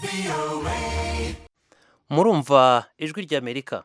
murumva ijwi ry'amerika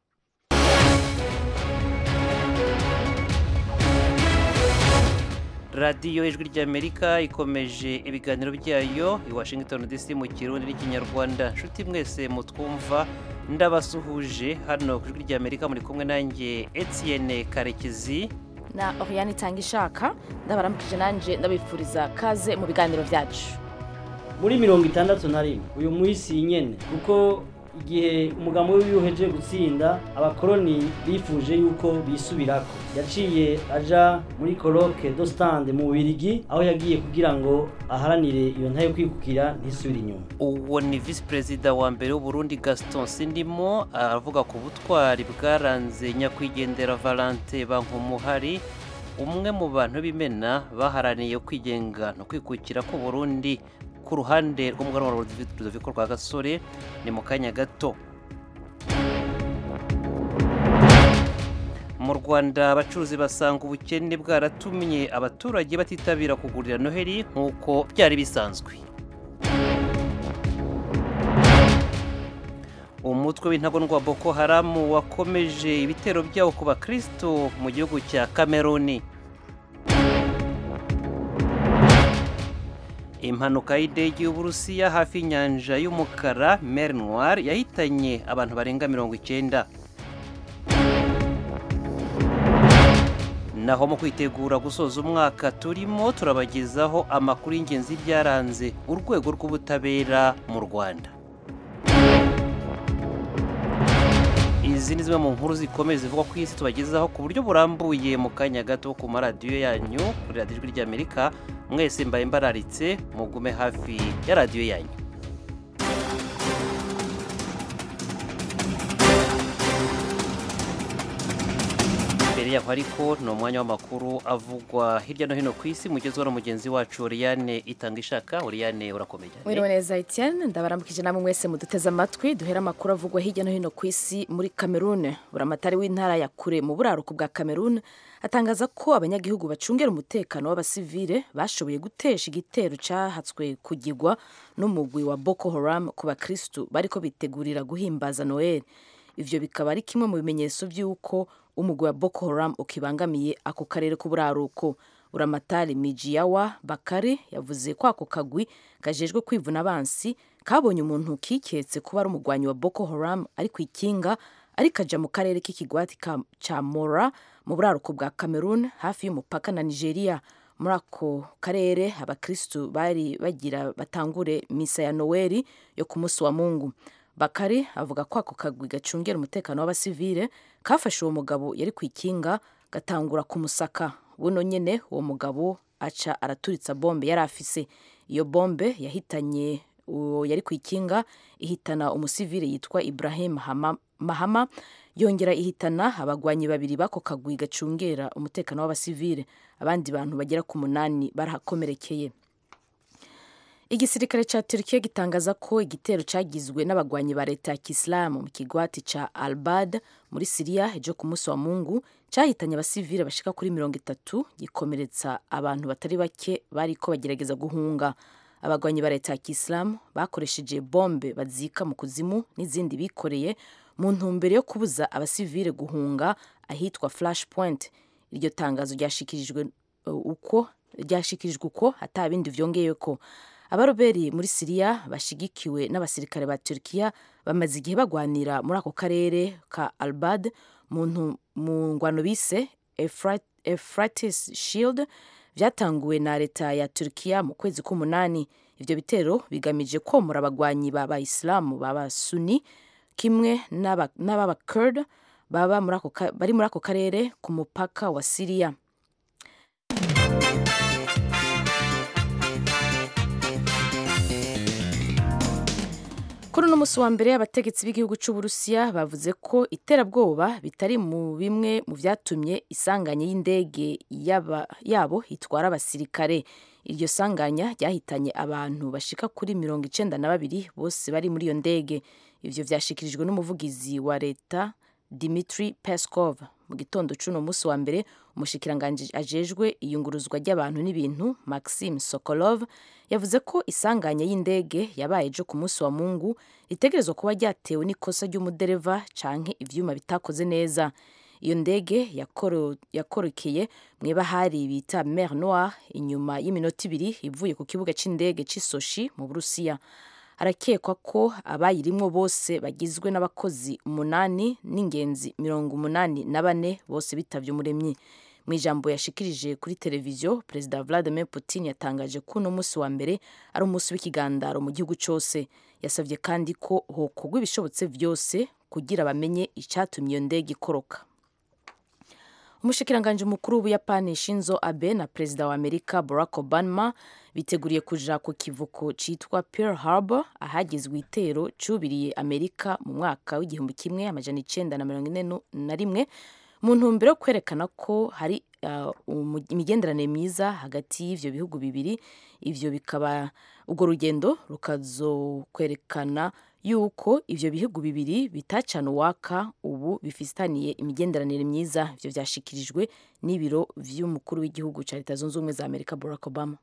radiyo ijwi ry'amerika ikomeje ibiganiro byayo i washington dc mu kirundi n'ikinyarwanda nshuti mwese mutwumva ndabasuhuje hano ku ijwi ry'amerika muri kumwe nanjye etienne karekezi na Oriane itanga ishaka ndabaramukije nanje ndabifuriza kaze mu biganiro byacu muri mirongo itandatu na rimwe uyu munsi nyene kuko igihe umugambi wiwe uhejeje gutsinda abakoroni bifuje yuko bisubirako yaciye aja muri coloque do stand mu Bubiligi aho yagiye kugira ngo aharanire iyo ntayo kwikukira ntisubire inyuma uwo ni visi perezida wa mbere w'uburundi gaston sindimo aravuga ku butwari bwaranze nyakwigendera valante bankumuhari umwe mu bantu b'imena baharaniye kwigenga no kwikukira ku burundi ku ruhande rw'umuganwa wa rudoviko rwa gasore ni mu kanya gato mu rwanda abacuruzi basanga ubukene bwaratumye abaturage batitabira kugurira noheli nk'uko byari bisanzwe umutwe w'intagondwa boko haramu wakomeje ibitero byawo ku bakristo mu gihugu cya kameruni impanuka y'indege y'uburusiya hafi y'inyanja y'umukara mer noir yahitanye abantu barenga mirongo icyenda naho mu kwitegura gusoza umwaka turimo turabagezaho amakuru y'ingenzi byaranze urwego rw'ubutabera mu rwanda izi ni zimwe mu nkuru zikomeye zivugwa ku isi tubagezaho ku buryo burambuye mu kanya gato ku maradiyo yanyu kuri radiyo ijwi ry'amerika mwese mbaye mbararitse mugume hafi ya radiyo yanyu mbere yaho ariko ni umwanya w'amakuru avugwa hirya no hino ku isi mugezweho na mugenzi wacu Oriane itanga ishaka Oriane urakomeye Mwiriwe neza Etienne ndabaramukije namwe mwese muduteze amatwi duhera amakuru avugwa hirya no hino ku isi muri Cameroon buramatari w'intara ya kure mu buraruko bwa Cameroon atangaza ko abanyagihugu bacungera umutekano w'abasivile bashoboye gutesha igitero cyahatswe kugigwa n'umugwi wa Boko Haram ku bakristu bariko bitegurira guhimbaza Noel ivyo bikaba ari kimwe mu bimenyetso by'uko umugwi wa Boko Haram ukibangamiye ako karere k'uburaruko uramatari Mijiyawa Bakari yavuze ko ako kagwi kajejwe kwivuna abansi kabonye umuntu kiketse kuba ari umugwanyi wa Boko Haram ari ku ikinga ariko aja mu karere k'ikigwati ca Mora mu buraruko bwa Cameroon hafi y'umupaka na Nigeria muri ako karere abakristu bari bagira batangure misa ya Noeli yo ku munsi wa Mungu Bakari avuga ko ako kagwi gacungera umutekano w'abasivile kafashe uwo mugabo yari ku ikinga gatangura kumusaka buno nyene uwo mugabo aca araturitsa bombe yari afise iyo bombe yahitanye uwo yari ku ikinga ihitana umusivile yitwa Ibrahim Hama, Mahama yongera ihitana abagwanyi babiri bako kagwi gacungera umutekano w'abasivile abandi bantu bagera ku munani barahakomerekeye igisirikare ca Turkiya gitangaza ko igitero cagizwe n'abagwanyi ba leta ya Kisilamu mu kigwati ca Albad muri Siriya ejo ku munsi wa Mungu cahitanye abasivile bashika kuri mirongo itatu gikomeretsa abantu batari bake bariko bagerageza guhunga abagwanyi ba leta ya Kisilamu bakoresheje bombe bazika mu kuzimu n'izindi bikoreye mu ntumbero yo kubuza abasivile guhunga ahitwa Flash Point iryo tangazo ryashikirijwe uh, uko ryashikirijwe uko ata bindi vyongeyeko abaroberi muri siriya bashigikiwe n'abasirikare ba turkiya bamaze igihe bagwanira muri ako karere ka albad mu ngwano bise Euphrates Shield byatanguwe na leta ya turkiya mu kwezi k'umunani ivyo bitero bigamije komora abagwanyi b'abayisilamu b'abasuni kimwe n'ab'abakurd bari muri ako karere ku mupaka wa siriya kuri uno munsi wa mbere abategetsi b'igihugu cy'uburusiya bavuze ko iterabwoba bitari mu bimwe mu byatumye isanganya y'indege yabo itwara abasirikare iryo sanganya ryahitanye abantu bashika kuri mirongo icenda na babiri bose bari muri iyo ndege ivyo vyashikirijwe n'umuvugizi wa leta Dmitry Peskov mu gitondo c'uno munsi wa mbere umushikiranganji ajejwe iyunguruzwa ry'abantu n'ibintu maxime sokolov yavuze ko isanganya y'indege yabaye ejo ku munsi wa mungu ritegerezwa kuba ryatewe n'ikosa ry'umudereva canke ivyuma bitakoze neza iyo ndege yakorokeye mu ibahari bita mer noir inyuma y'iminota ibiri ivuye ku kibuga c'indege c'isoshi mu burusiya harakekwa ko abayirimwo bose bagizwe n'abakozi umunani n'ingenzi mirongo umunani na bane bose bitavye umuremyi mu ijambo yashikirije kuri televiziyo perezida vladimir putin yatangaje ko uno munsi wa mbere ari umunsi w'ikigandaro mu gihugu cyose yasabye kandi ko hokorwa ibishobotse vyose kugira bamenye icatumye iyo ndege ikoroka umushikiranganji mukuru w'ubuyapani shinzo abe na perezida wa amerika barack obama biteguriye kuja ku kivuko citwa pearl harbor ahagizwe itero cubiriye amerika mu mwaka w'igihumbi kimwe amajana icenda na mirongo ine na rimwe mu ntumbero yo kwerekana ko hari uh, imigenderanire myiza hagati y'ivyo bihugu bibiri ivyo bikaba urwo rugendo rukazokwerekana yuko ivyo bihugu bibiri bitacana uwaka ubu bifitaniye imigenderanire myiza ivyo vyashikirijwe n'ibiro vy'umukuru w'igihugu ca leta zunze ubumwe za amerika barack obama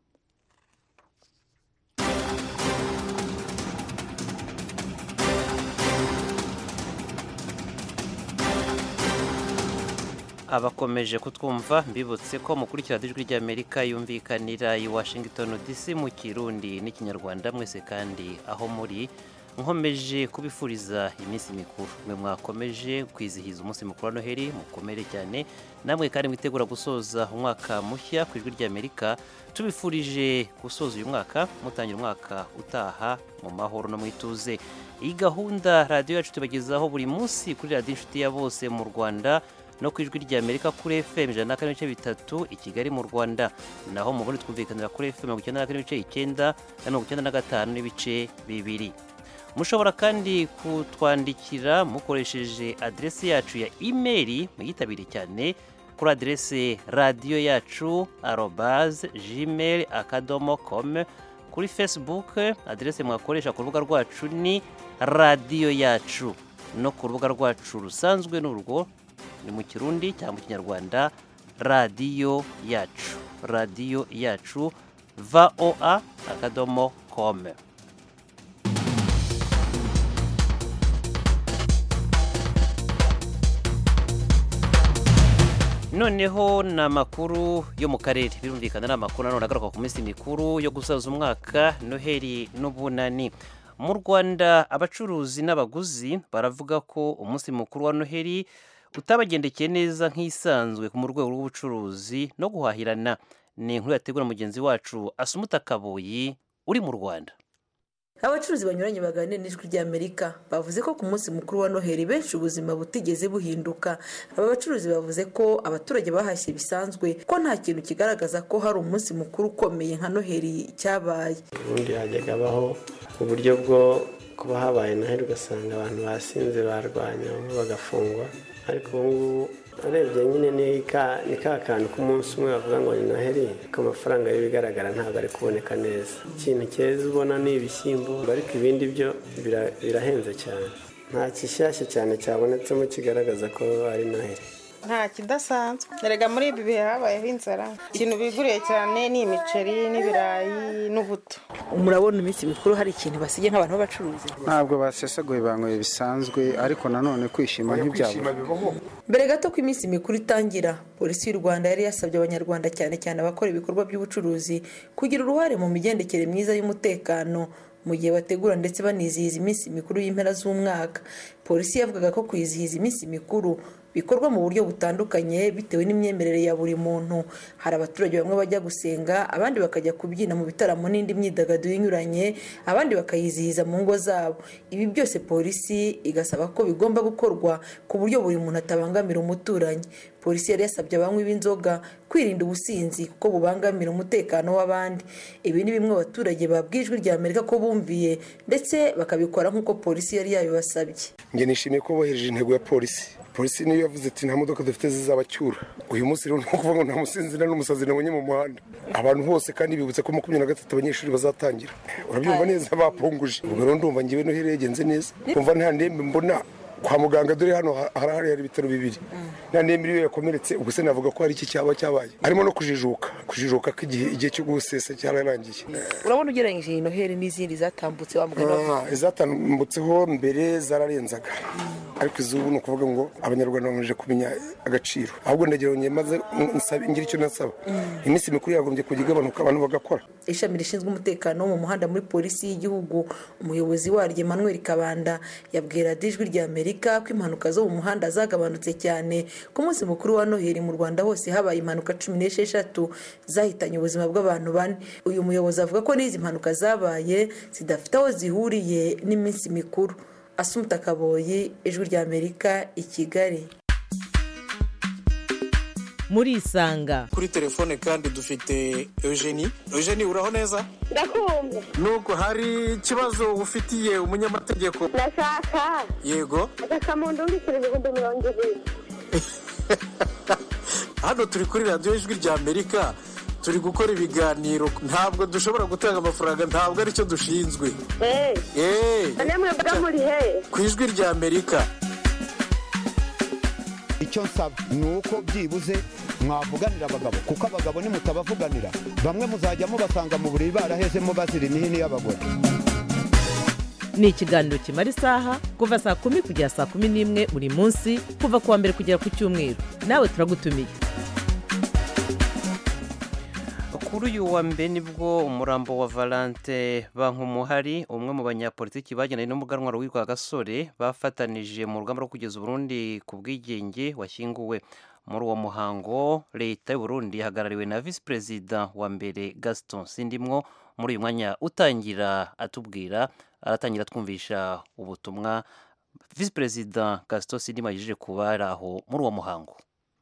abakomeje kutwumva mbibutse ko mukurikira ijwi ry'amerika yumvikanira i washington dc mu kirundi n'ikinyarwanda mwese kandi aho muri nkomeje kubifuriza iminsi mikuru mwe mwakomeje kwizihiza umunsi mukuru wa noheli mukomere cyane namwe kandi mwitegura gusoza umwaka mushya ku ijwi ry'amerika tubifurije gusoza uyu mwaka mutangira umwaka utaha mu mahoro no mu ituze iyi gahunda radiyo yacu tubagezaho buri munsi kuri radiyo inshuti ya bose mu rwanda no ku ijwi ry'amerika kuri fm ijana na kane n'ibice bitatu i kigali mu rwanda naho mu bundi twumvikanira kuri fm mirongo icyenda na kane n'ibice icyenda na mirongo icyenda na gatanu n'ibice bibiri mushobora kandi kutwandikira mukoresheje aderesi yacu ya imeri muyitabire cyane kuri aderesi radiyo yacu arobaze gmail akadomo com kuri facebook aderesi mwakoresha ku rubuga rwacu ni radiyo yacu no ku rubuga rwacu rusanzwe n'urwo ni mu kirundi cyangwa mu kinyarwanda radiyo yacu radiyo yacu voa akadomo com noneho ni amakuru yo mu karere birumvikana ni amakuru nanone agaruka ku minsi mikuru yo gusoza umwaka noheli n'ubunani mu rwanda abacuruzi n'abaguzi baravuga ko umunsi mukuru wa noheli utabagendekeye neza nk'isanzwe mu rwego rw'ubucuruzi no guhahirana ni inkuru yategura mugenzi wacu asumuta kabuyi uri mu rwanda abacuruzi banyuranye baganira n'ijwi ry'amerika bavuze ko ku munsi mukuru wa noheli benshi ubuzima butigeze buhinduka aba bacuruzi bavuze ko abaturage bahashye bisanzwe ko nta kintu kigaragaza ko hari umunsi mukuru ukomeye nka noheli cyabaye ubundi hajyaga habaho uburyo bwo kuba habaye noheli ugasanga abantu basinze barwanya bamwe bagafungwa ariko ubu ngubu urebye nyine ni ka kantu k'umunsi umwe bavuga ngo ni noheli ariko amafaranga y'ibigaragara ntabwo ari kuboneka neza ikintu cyeza ubona ni ibishyimbo ariko ibindi byo birahenze cyane nta kishyashya cyane cyabonetsemo kigaragaza ko ari noheli nta kidasanzwe erega muri ibi bihe habayeho inzara ikintu biguriye cyane ni imiceri n'ibirayi n'ubuto murabona iminsi mikuru hari ikintu basigaye nk'abantu b'abacuruzi ntabwo basesaguye banyweye bisanzwe ariko nanone kwishima ntibyabura mbere gato ko iminsi mikuru itangira polisi y'u rwanda yari yasabye abanyarwanda cyane cyane abakora ibikorwa by'ubucuruzi kugira uruhare mu migendekere myiza y'umutekano mu gihe bategura ndetse banizihiza iminsi mikuru y'impera z'umwaka polisi yavugaga ko kwizihiza iminsi mikuru bikorwa mu buryo butandukanye bitewe n'imyemerere ya buri muntu hari abaturage bamwe bajya gusenga abandi bakajya kubyina mu bitaramo n'indi myidagaduro inyuranye abandi bakayizihiza mu ngo zabo ibi byose polisi igasaba ko bigomba gukorwa ku buryo buri muntu atabangamira umuturanyi polisi yari yasabye abanywi b'inzoga kwirinda ubusinzi kuko bubangamira umutekano w'abandi ibi ni bimwe abaturage babwiye ijwi rya amerika ko bumviye ndetse bakabikora nk'uko polisi yari yabibasabye njye nishimiye ko bohereje intego ya polisi polisi niyo yavuze ati nta modoka dufite zizabacyura uyu munsi rero ni ukuvuga ngo nta musinzira n'umusazi nabonye mu muhanda abantu bose kandi bibutse ko makumyabiri na gatatu abanyeshuri bazatangira urabyumva neza bapunguje ubwo rero ndumva ngewe noheli yagenze neza kumva nta ndembe mbona kwa muganga dore hano ha- harahari hari ibitaro bibiri na nemera iyo yakomeretse ubwo se navuga ko hari iki cyaba cyabaye harimo no kujijuka kujijuka ko igihe igihe cyo gusesa cyararangiye urabona ugereranyije iyi noheli n'izindi zatambutse wa mugani wavuze. Ah, izatambutseho mbere zararenzaga ariko izubu ni ukuvuga ngo abanyarwanda bamaze kumenya agaciro ahubwo ndagira ngo maze nsaba ngira icyo nasaba iminsi mikuru yagombye kujya igabanuka abantu bagakora ishami rishinzwe umutekano wo mu muhanda muri polisi y'igihugu umuyobozi waryo emmanuel kabanda yabwira ijwi rya amerika ko impanuka zo mu muhanda zagabanutse cyane ku munsi mukuru wa noheli mu rwanda hose habaye impanuka cumi n'esheshatu zahitanye ubuzima bw'abantu bane uyu muyobozi avuga ko n'izi mpanuka zabaye zidafite aho zihuriye n'iminsi mikuru asumuta kaboyi ijwi rya amerika i kigali muri isanga kuri telefone kandi dufite eugenie eugenie uraho neza ndakumva nubwo hari ikibazo ufitiye umunyamategeko ndashaka yego agasamundu w'ibiceri ibihumbi mirongo ibiri hano turi kuri radiyo ijwi rya amerika turi gukora ibiganiro ntabwo dushobora gutanga amafaranga ntabwo aricyo dushinzwe eee eee none mwebwe muri he ku ijwi rya amerika icyo nsaba ni uko byibuze mwavuganira abagabo kuko abagabo nimutabavuganira bamwe muzajya mubasanga mu buriri barahezemo bazira imihini y'abagore ni ikiganiro kimara isaha kuva saa kumi kugera saa kumi n'imwe buri munsi kuva ku wa mbere kugera ku cyumweru nawe turagutumiye kuri uyu wa mbere nibwo umurambo wa valante bankumuhari umwe mu banyapolitiki bagendanye n'umuganwa witwa gasore bafatanije mu rugamba rwo kugeza uburundi ku bwigenge washyinguwe muri uwo muhango leta y'uburundi ihagarariwe na visi perezida wa mbere gaston sindimwo muri uyu mwanya utangira atubwira aratangira twumvisha ubutumwa visi perezida gaston sindimwo yagejeje kuba ari aho muri uwo muhango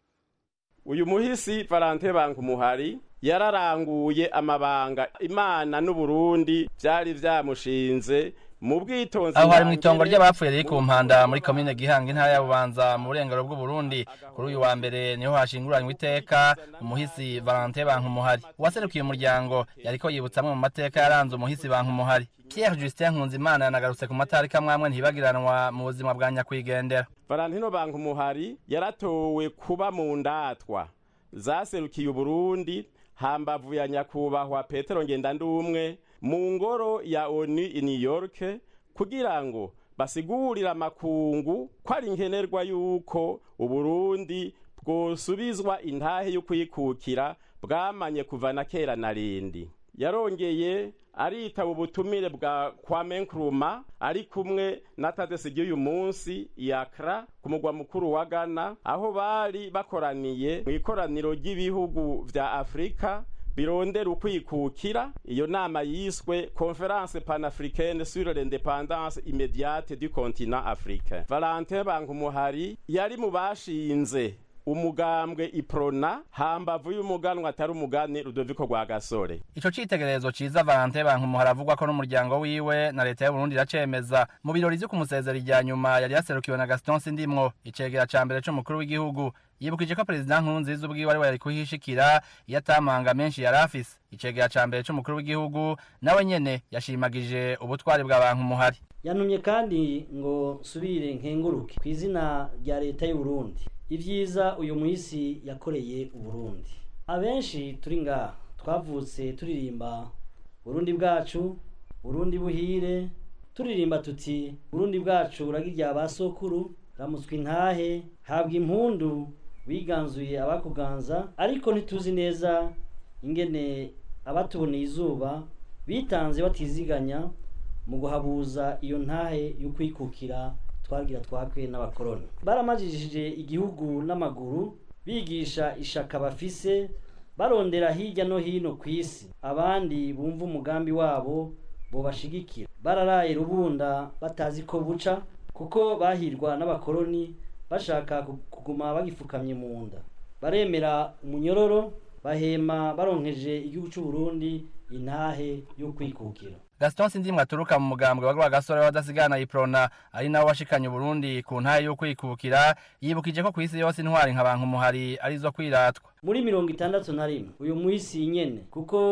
uyu muhisi valante bankumuhari yararanguye amabanga imana n'uburundi byari byamushinze mu bwitonzi aho hari mu itongo ry'abapfuye riri ku mpanda muri komine gihanga intara ya bubanza mu burengero bw'uburundi kuri uyu wa mbere niho hashinguranywe iteka umuhisi valante bankumuhari uwaserukiye umuryango yariko yibutsa amwe mu mateka yaranze umuhisi bankumuhari pierre justin nkunzimana yanagarutse ku matariki amwe ntibagiranwa mu buzima bwa nyakwigendera valentino bankumuhari yaratowe kuba mu ndatwa zaserukiye uburundi hambavu ya nyakubahwa petero ngendandumwe mu ngoro ya onu i new york kugira ngo basigurire amakungu ko ari nkenerwa yuko uburundi bwosubizwa intahe yo kwikukira bwamanye kuva na kera na rindi yarongeye aritaba ubutumire bwa kwame nkrumah ari kumwe na tadesi ry'uyu munsi yakra ku mugwa mukuru wa ghana aho bari bakoraniye mu ikoraniro ry'ibihugu vya afurika birondera ukwikukira iyo nama yiswe conference panafricaine sur l'independance immédiate du continent africain valentin bankumuhari yari mu bashinze umugambwe iprona hambavu y'umuganwa atari umugani rudoviko rwa gasore ico citegererezo ciza valante bankumuhari avugwa ko n'umuryango wiwe na leta y'uburundi iracemeza mu birori vyo kumusezera irya nyuma yari yaserukiwe na gaston sindimwo icegera ca mbere c'umukuru w'igihugu yibukije ko perezida nkurunziza ubwiwe ari we yari kuhishikira iyo atamanga menshi yari afise icegera ca mbere c'umukuru w'igihugu nawe nyene yashimagije ubutwari bwa bankumuhari yantumye kandi ngo nsubire nkenguruke ku izina rya leta y'uburundi ibyiza uyu muhisi yakoreye uburundi abenshi turi ngaha twavutse turirimba burundi bwacu burundi buhire turirimba tuti burundi bwacu uragirya ba sokuru ramutswe intahe habwa impundu wiganzuye abakuganza ariko ntituzi neza ingene abatuboneye izuba bitanze batiziganya mu guhabuza iyo ntahe yo kwikukira twagira twakwe n'abakoroni baramajijije igihugu n'amaguru bigisha ishaka bafise barondera hirya no hino ku isi abandi bumva umugambi wabo bobashigikira bararaye rubunda batazi ko buca kuko bahirwa n'abakoroni bashaka kuguma bagifukamye mu nda baremera umunyororo bahema baronkeje igihugu cy'u Burundi intahe yo kwikukira gaston sindimwe aturuka mu mugambwe wa rwagasore w'abadasigana iprona ari nawe washikanye uburundi ku ntahe yo kwikukira yibukije ko ku isi yose intwari nka bankumuhari arizo kwiratwa muri mirongo itandatu na rimwe uyu muhisi nyene kuko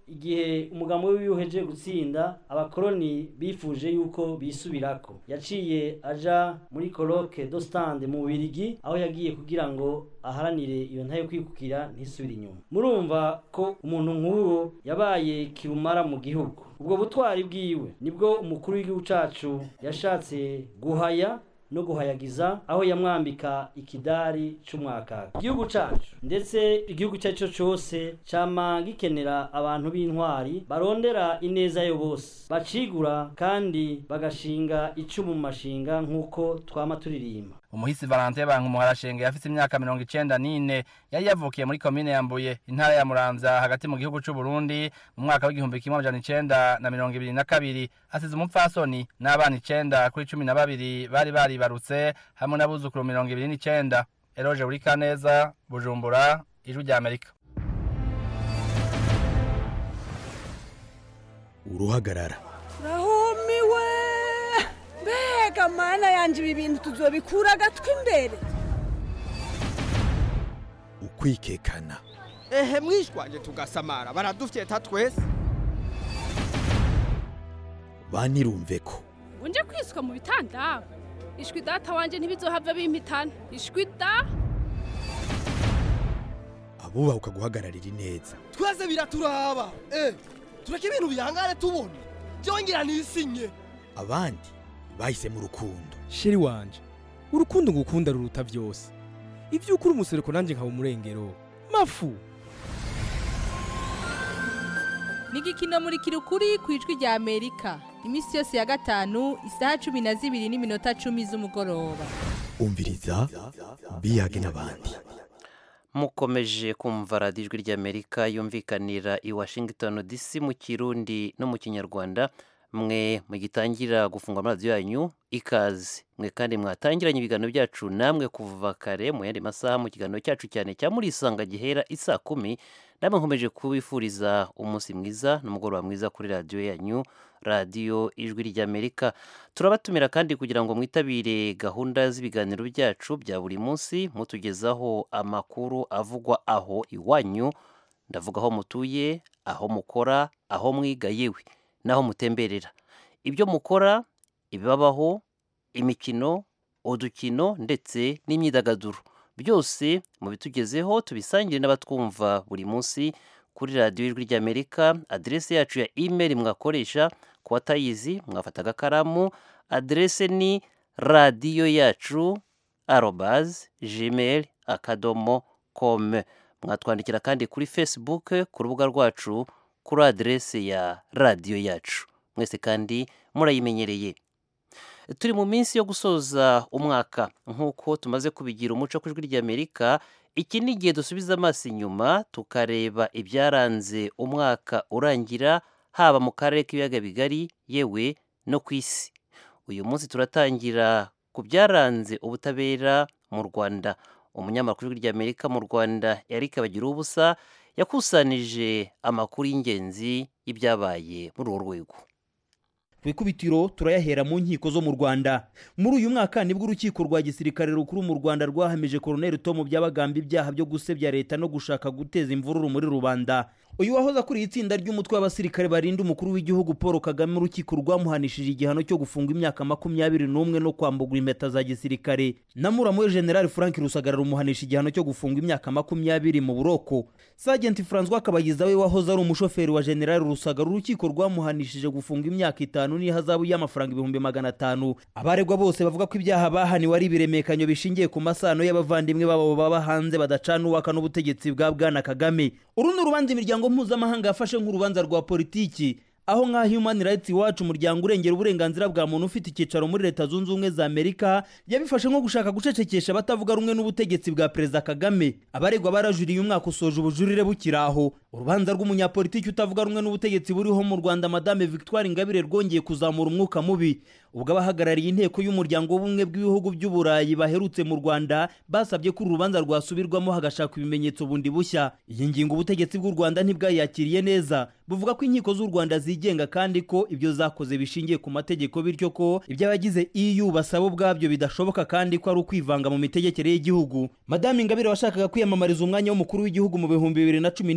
igihe umugambi wiwe uhejeje gutsinda abakoroni bifuje yuko bisubirako yaciye aja muri coloque do stand mu Bubiligi aho yagiye kugira ngo aharanire iyo ntayo kwikukira ntisubire inyuma murumva ko umuntu nk'uwo yabaye kirumara mu gihugu ubwo butwari bwiwe nibwo umukuru w'igihugu cacu yashatse guhaya no guhayagiza aho yamwambika ikidari c'umwakaka igihugu cacu ndetse igihugu cyacu cyose cama gikenera abantu b'intwari barondera ineza yo bose bacigura kandi bagashinga icumu mu mashinga nk'uko twama turirimba umuhisi Valentin Bankumuharashenge yafite imyaka mirongo icenda n'ine yari yavukiye muri komine ya Mbuye intara ya Muramvya hagati mu gihugu c'u Burundi mu mwaka w'igihumbi kimwe amajana icenda na mirongo ibiri na kabiri asize umupfasoni n'abana icenda kuri cumi na babiri bari baribarutse hamwe n'abuzukuru mirongo ibiri n'icenda Eroge Burikaneza Bujumbura Ijwi rya Amerika uruhagarara rahumiwe mbega mana yanjye ibi bintu tuzobikura agatwi imbere ukwikekana ehe mwishwanje tugasamara baradufyeta twese banirumve ko unje kwiswa mu bitanda ishwi data wanje ntibizohava bimpitana ishwi da abubaha ukaguhagararira ineza twese biraturaba eh tureke ibintu bihangane tubone byongera nisinye abandi bahisemo urukundo sheri wanje urukundo ngukunda ruruta byose ibyo ukuri umusereko nanjye nkaba umurengero mafu ni igikino muri kirukuri ku ijwi rya amerika iminsi yose ya gatanu isaha cumi na zibiri n'iminota cumi z'umugoroba umviriza biyage n'abandi mukomeje kumva radiyo ijwi ry'amerika yumvikanira i washington dc mu kirundi no mu kinyarwanda mwe mugitangira gufungwa amaradiyo yanyu ikaze mwe kandi mwatangiranye ibiganiro byacu namwe kuva kare mu yandi masaha mu kiganiro cyacu cyane cya murisanga gihera isaa kumi namwe nkomeje kubifuriza umunsi mwiza n'umugoroba mwiza kuri radiyo yanyu radiyo ijwi ry'amerika turabatumira kandi kugira ngo mwitabire gahunda z'ibiganiro byacu bya buri munsi mutugezaho amakuru avugwa aho iwanyu ndavuga aho mutuye aho mukora aho mwiga yewe n'aho mutemberera ibyo mukora ibibabaho imikino udukino ndetse n'imyidagaduro byose mubitugezeho tubisangire n'abatwumva buri munsi kuri radiyo ijwi ry'amerika aderesi yacu ya imeri mwakoresha ku batayizi mwafata agakaramu aderese ni radiyo yacu arobazi gmail akadomo kome mwatwandikira kandi kuri facebook ku rubuga rwacu kuri aderese ya radiyo yacu mwese kandi murayimenyereye turi mu minsi yo gusoza umwaka nk'uko tumaze kubigira umuco ku ijwi ry'amerika iki ni igihe dusubiza amaso inyuma tukareba ibyaranze umwaka urangira haba mu karere k'ibiyaga bigari yewe no ku isi uyu munsi turatangira ku byaranze ubutabera mu rwanda umunyamakuru w'ijwi ry'amerika mu rwanda eric bagira ubusa yakusanije amakuru y'ingenzi y'ibyabaye muri urwo rwego ku ikubitiro turayahera mu nkiko zo mu rwanda muri uyu mwaka nibwo urukiko rwa gisirikare rukuru mu rwanda rwahamije koroneli tomu byabagamba ibyaha byo gusebya leta no gushaka guteza imvururu muri rubanda uyu wahoze akuriye itsinda ry'umutwe w'abasirikare barinda umukuru w'igihugu paul kagame urukiko rwamuhanishije igihano cyo gufunga imyaka makumyabiri n'umwe no kwambugwa impeta za gisirikare na muramu we generali frank rusagara rumuhanisha igihano cyo gufunga imyaka makumyabiri mu buroko sajenti francois kabagiza we wahoze ari umushoferi wa generali rusagara urukiko rwamuhanishije gufunga imyaka itanu n'ihazabu y'amafaranga ibihumbi magana atanu abaregwa bose bavuga ko ibyaha bahaniwe ari ibiremekanyo bishingiye ku masano y'abavandimwe babo baba hanze badacana uwaka n'ubutegetsi bwa bwana kagame uru ni urubanza imiryango mpuzamahanga yafashe nk'urubanza rwa politiki aho nka human rights watch umuryango urengera uburenganzira bwa muntu ufite icyicaro muri leta zunze ubumwe za amerika yabifashe nko gushaka gucecekesha abatavuga rumwe n'ubutegetsi bwa perezida kagame abaregwa barajuriye umwaka usoje ubujurire bukiri aho urubanza rw'umunyapolitiki utavuga rumwe n'ubutegetsi buriho mu rwanda madame victoire ingabire rwongeye kuzamura umwuka mubi ubwo abahagarariye inteko y'umuryango w'ubumwe bw'ibihugu by'uburayi baherutse mu rwanda basabye ko uru rubanza rwasubirwamo hagashakwa ibimenyetso bundi bushya iyi ngingo ubutegetsi bw'u rwanda ntibwayakiriye neza buvuga ko inkiko z'u rwanda zigenga kandi ko ibyo zakoze bishingiye ku mategeko bityo ko ibyo abagize eu basaba ubwabyo bidashoboka kandi ko ari ukwivanga mu mitegekere y'igihugu madame ingabire washakaga kwiyamamariza umwanya w'umukuru w'igihugu mu bihumbi bibiri na cumi ntibikunde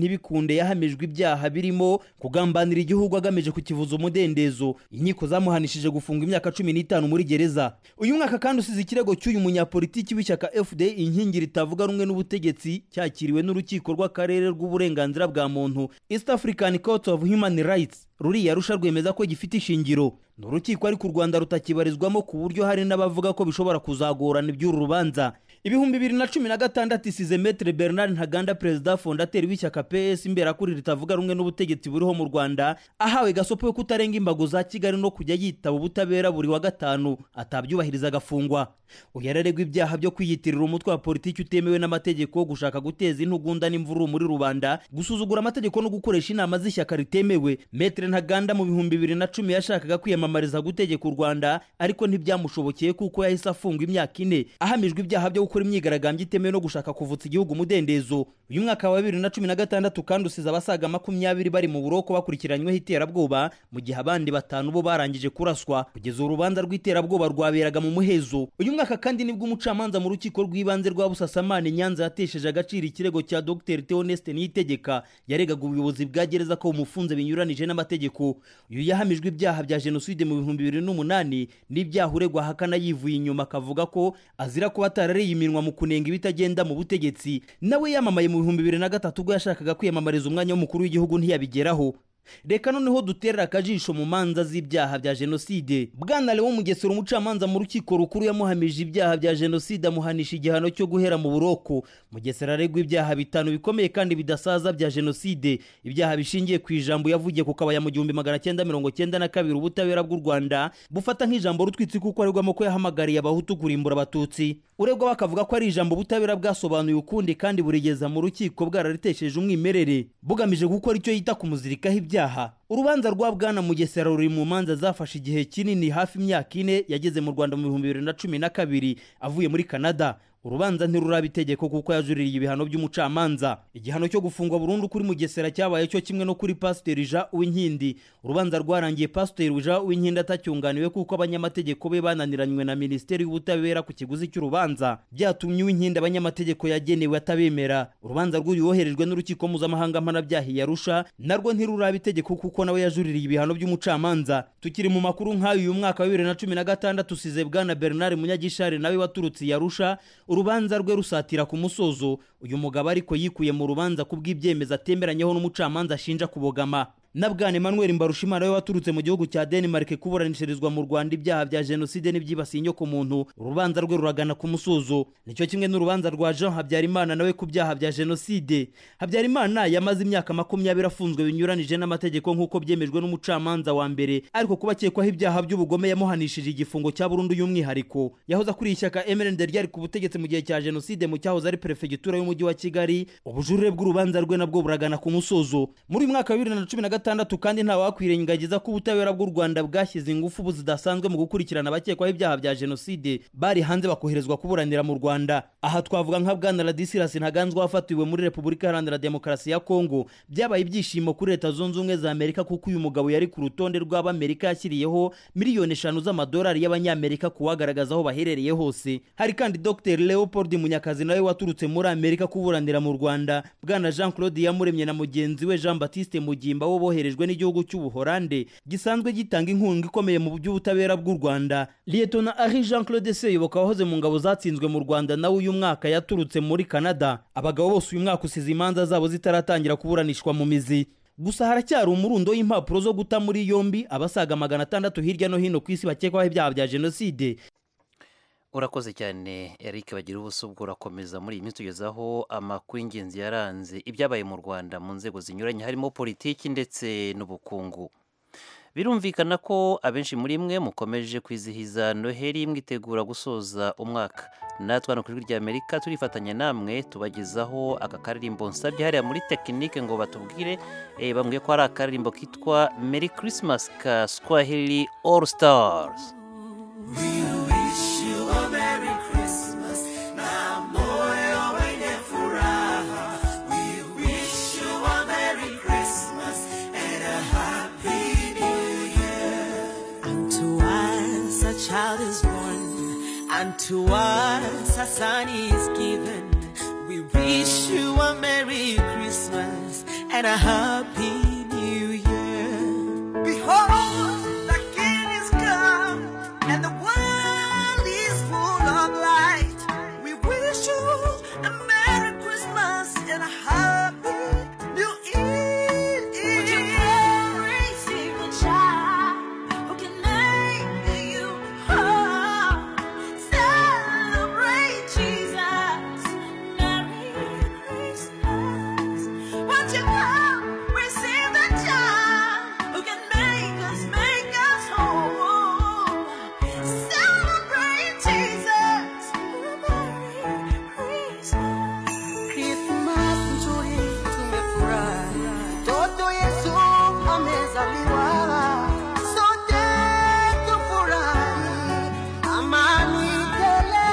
yaounde yahamijwe ibyaha birimo kugambanira igihugu agamije kukivuza umudendezo inkiko zamuhanishije gufunga imyaka cumi n'itanu muri gereza uyu mwaka kandi usize ikirego cy'uyu munyapolitiki w'ishyaka fda inkingi ritavuga rumwe n'ubutegetsi cyakiriwe n'urukiko rw'akarere rw'uburenganzira bwa muntu east african court of human rights ruriya rusha rwemeza ko gifite ishingiro ni urukiko ariko u rwanda rutakibarizwamo ku buryo hari n'abavuga ko bishobora kuzagorana iby'uru rubanza ibihumbi bibiri na cumi na gatandatu isize metere bernard ntaganda perezida fondateri w'ishyaka ps imberakuri ritavuga rumwe n'ubutegetsi buriho mu rwanda ahawe gasopo yo kutarenga imbago za kigali no kujya yitaba ubutabera buri wa gatanu atabyubahiriza agafungwa uyu araregwa ibyaha byo kwiyitirira umutwe wa politiki utemewe n'amategeko gushaka guteza intugunda n'imvururu muri rubanda gusuzugura amategeko no gukoresha inama z'ishyaka ritemewe metere ntaganda mu bihumbi bibiri na cumi yashakaga kwiyamamariza gutegeka u rwanda ariko ntibyamushobokeye kuko yahise afungwa imyaka ine ahamijwe ibyaha byo gukora imyigaragambyo itemewe no gushaka kuvutsa igihugu umudendezo uyu mwaka wa bibiri na cumi na gatandatu kandi usize abasaga makumyabiri bari mu buroko bakurikiranyweho iterabwoba mu gihe abandi batanu bo barangije kuraswa kugeza urubanza rw'iterabwoba rwaberaga mu muhezo uyu mwaka kandi nibwo umucamanza mu rukiko rw'ibanze rwa busasamane nyanza yatesheje agaciro ikirego cya dr theoneste niyitegeka yaregaga ubuyobozi bwa gereza ko bumufunze binyuranije n'amategeko uyu yahamijwe ibyaha bya jenoside mu bihumbi bibiri n'umunani n'ibyaha uregwa ahakana yivuye inyuma akavuga ko azira kuba atarariye iminwa mu kunenga ibitagenda mu butegetsi nawe yamamaye mu bihumbi bibiri na gatatu ubwo yashakaga kwiyamamariza umwanya w'umukuru w'igihugu ntiyabigeraho reka noneho duterera akajisho mu manza z'ibyaha bya jenoside bwana lewo mugesera umucamanza mu rukiko rukuru yamuhamije ibyaha bya jenoside amuhanisha igihano cyo guhera mu buroko mugesera aregwa ibyaha bitanu bikomeye kandi bidasaza bya jenoside ibyaha bishingiye ku ijambo yavugiye ku kabaya mu gihumbi magana cyenda mirongo cyenda na kabiri ubutabera bw'u rwanda bufata nk'ijambo rutwitsi kuko aregwamo ko yahamagariye abahutu kurimbura abatutsi uregwa bakavuga ko ari ijambo ubutabera bwasobanuye ukundi kandi burigeza mu rukiko bwararitesheje umwimerere bugamije gukora icyo yita kumuzirikaho ibyaha urubanza rwa bwana mugesera ruri mu manza zafashe igihe kinini hafi imyaka ine yageze mu rwanda mu bihumbi bibiri na cumi na kabiri avuye muri canada urubanza ntiruraba itegeko kuko yajuririye ibihano by'umucamanza igihano cyo gufungwa burundu kuri mugesera cyabaye cyo kimwe no kuri pasiteri jean uwinkindi urubanza rwarangiye pasiteri jean uwinkindi atacyunganiwe kuko abanyamategeko be bananiranywe na minisiteri y'ubutabera ku kiguzi cy'urubanza byatumye uwinkindi abanyamategeko yagenewe atabemera urubanza rw'uyu woherejwe n'urukiko mpuzamahanga mpanabyaha yarusha narwo ntiruraba itegeko kuko nawe yajuririye ibihano by'umucamanza tukiri mu makuru nk'ayo uyu mwaka wa bibiri na cumi na gatandatu usize bwana bernard munyagishari nawe waturutse yarusha urubanza rwe rusatira ku musozo uyu mugabo ariko yikuye mu rubanza ku bw'ibyemezo atemeranyeho n'umucamanza ashinja kubogama na bwana emmanuel mbarushimana we waturutse mu gihugu cya denmark kuburanishirizwa mu rwanda ibyaha bya jenoside n'ibyibasiye inyokomuntu urubanza rwe ruragana ku musozo nicyo kimwe n'urubanza rwa jean habyarimana nawe ku byaha bya jenoside habyarimana yamaze imyaka makumyabiri afunzwe binyuranije n'amategeko nk'uko byemejwe n'umucamanza wa mbere ariko kuba akekwaho ibyaha by'ubugome yamuhanishije igifungo cya burundu y'umwihariko yahoze akuriye ishyaka mrnd ryari ku butegetsi mu gihe cya jenoside mu cyahoze ari perefegitura y'umujyi wa kigali ubujurire bw'urubanza rwe nabwo buragana ku musozo muri uyu mwaka wa bibiri na cumi na gatandatu kandi nta wakwirengagiza ko ubutabera bw'u rwanda bwashyize ingufu zidasanzwe mu gukurikirana abakekwaho ibyaha bya jenoside bari hanze bakoherezwa kuburanira mu rwanda aha twavuga nka bwana radisirasi ntaganzwa wafatiwe muri repubulika iharanira demokarasi ya kongo byabaye ibyishimo kuri leta zunze ubumwe za amerika kuko uyu mugabo yari ku rutonde rw'abamerika yashyiriyeho miliyoni eshanu z'amadolari y'abanyamerika kuwagaragaza aho baherereye hose hari kandi dr leopold munyakazi nawe waturutse muri amerika kuburanira mu rwanda bwana jean claude yamuremye na mugenzi we jean batiste mugimba wo boherejwe n'igihugu cy'ubuhorande gisanzwe gitanga inkunga ikomeye mu by'ubutabera bw'u rwanda liyetona ari jean claude seyoboka wahoze mu ngabo zatsinzwe mu rwanda nawe uyu mwaka yaturutse muri canada abagabo bose uyu mwaka usize imanza zabo zitaratangira kuburanishwa mu mizi gusa haracyari umurundo w'impapuro zo guta muri yombi abasaga magana atandatu hirya no hino ku isi bakekwaho ibyaha bya jenoside urakoze cyane eric bagira ubuso bwo urakomeza muri iyi minsi tugezaho amakuru y'ingenzi yaranze ibyabaye mu rwanda mu nzego zinyuranye harimo politiki ndetse n'ubukungu birumvikana ko abenshi muri mwe mukomeje kwizihiza noheli mwitegura gusoza umwaka natwe hano ku ijwi ry'amerika turifatanya namwe tubagezaho aka karirimbo nsabye hariya muri tekinike ngo batubwire eh, bambwiye ko hari akaririmbo kitwa merry christmas ka swahili all stars wish you a Merry Christmas na moyo wenye furaha. We wish you a Merry Christmas and a Happy New Year. Unto us a child is born, unto us a son is given. We wish you a Merry Christmas and and a happy new year. Behold, the King is come, and the world is full of light. We wish you a Merry Christmas and a Happy New Year. Would you carry secret child who can make you whole? Celebrate Jesus. Merry Christmas. Won't you come receive the child who can make us, make us whole? Celebrate Jesus. Merry Christmas. Christmas nzuri tumefurahi, mtoto Yesu amezaliwa, sote tufurahi, amani tele.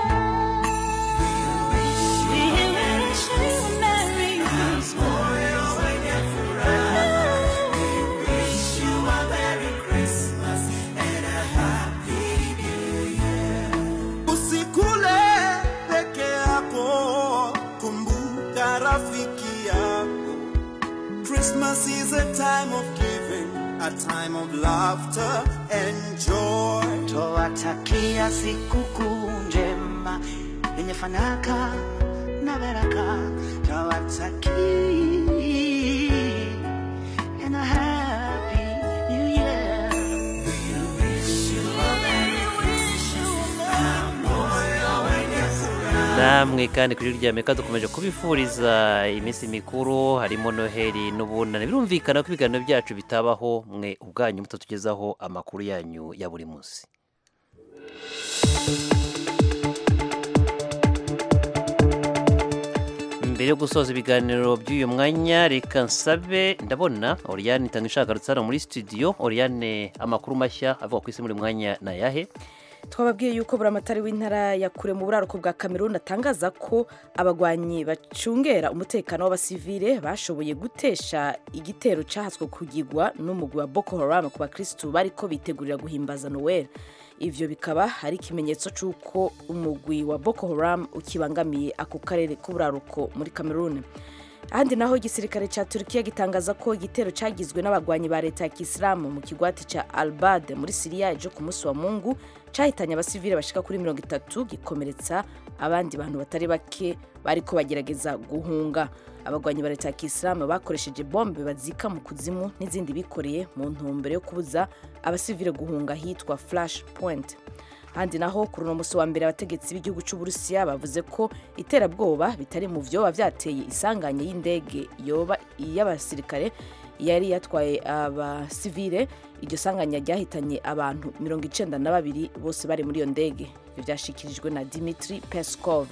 Usikule peke yako, kumbuka rafiki yako. Christmas is a time of giving, a time of laughter and joy. Twawatakia sikukuu njema yenye fanaka na baraka. Twawatakia and a happy new year. namwe kandi kuri rya meka dukomeje kubifuriza iminsi mikuru harimo noheli n'ubunani birumvikana ko ibiganiro byacu bitabaho mwe ubwanyu mutatugezaho amakuru yanyu ya buri munsi mbere yo gusoza ibiganiro by'uyu mwanya reka nsabe ndabona oriyane itanga ishagarutse hano muri studio oriyane amakuru mashya avuga ku isi muri mwanya ni ayahe twababwiye yuko buramatari w'intara ya kure mu buraruko bwa cameroon atangaza ko abagwanyi bacungera umutekano w'abasivile bashoboye gutesha igitero cyahaswe kugigwa n'umugwi wa boko haram ku bakirisitu bariko bitegurira guhimbaza noel ivyo bikaba ari ikimenyetso c'uko umugwi wa boko haram ukibangamiye ako karere k'uburaruko muri cameroon ahandi naho igisirikare cya turukiya gitangaza ko igitero cyagizwe n'abagwanyi ba leta ya kisilamu mu kigwati cya albad muri siriya ejo ku munsi wa mungu cyahitanye abasivile bashika kuri mirongo itatu gikomeretsa abandi bantu batari bake bariko bagerageza guhunga abagwanyi ba leta ya kisilamu bakoresheje bombe bazika mu kuzimu n'izindi bikoreye mu ntumbero yo kubuza abasivile guhunga hitwa flash point handi naho kuri uno musi wa mbere abategetsi b'igihugu cy'uburusiya bavuze ko iterabwoba bitari mu vyoba vyateye isanganye y'indege yoba iy'abasirikare yari yatwaye abasivile iryo sanganya ryahitanye abantu mirongo icenda na babiri bose bari muri iyo ndege ivyo vyashikirijwe na dimitri peskov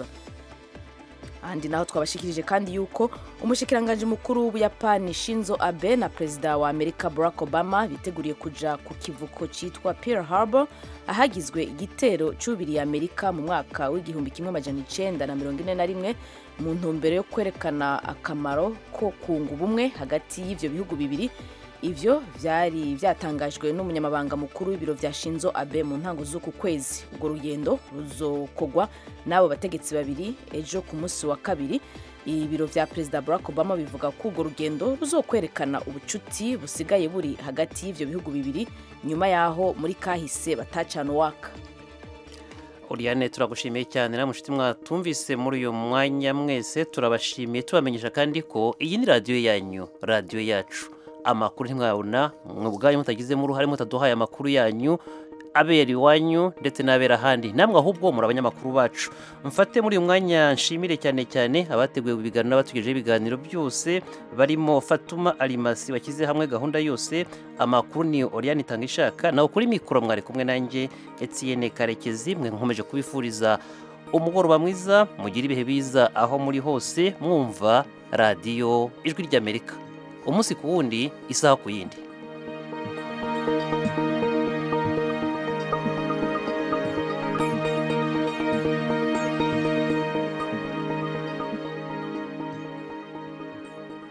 ahandi naho twabashikirije kandi yuko umushikiranganji mukuru w'ubuyapani shinzo abe na perezida wa amerika barack obama biteguriye kuja ku kivuko cyitwa pearl harbor ahagizwe igitero cyubiriye amerika mu mwaka w'igihumbi kimwe amajana icenda na mirongo ine na rimwe mu ntumbero yo kwerekana akamaro ko kunga ubumwe hagati y'ivyo bihugu bibiri ivyo vyari vyatangajwe n'umunyamabanga mukuru w'ibiro vya shinzo abe mu ntango z'uku kwezi urwo rugendo ruzokogwa n'abo bategetsi babiri ejo ku munsi wa kabiri ibiro vya perezida barack obama bivuga ko urwo rugendo ruzokwerekana ubucuti busigaye buri hagati y'ivyo bihugu bibiri nyuma y'aho muri kahise batacana uwaka Oriane turagushimiye cyane na mushuti mwatumvise muri uyu mwanya mwese turabashimiye tubamenyesha kandi ko iyi ni radiyo yanyu radiyo yacu amakuru ntimwabona mwe ubwanyu mutagizemo uruhare mutaduhaye amakuru yanyu abera iwanyu ndetse n'abera ahandi namwe ahubwo muri abanyamakuru bacu mfate muri uyu mwanya nshimire cyane cyane abateguye ibiganiro n'abatugejeho ibiganiro byose barimo fatuma arimasi bashyize hamwe gahunda yose amakuru ni oriyani itanga ishaka nawe kuri mikoro mwari kumwe nanjye etiyene karekezi mwe nkomeje kubifuriza umugoroba mwiza mugire ibihe biza aho muri hose mwumva radiyo ijwi ry'amerika umunsi ku wundi isaha ku yindi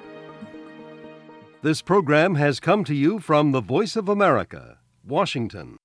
This program has come to you from the Voice of America, Washington.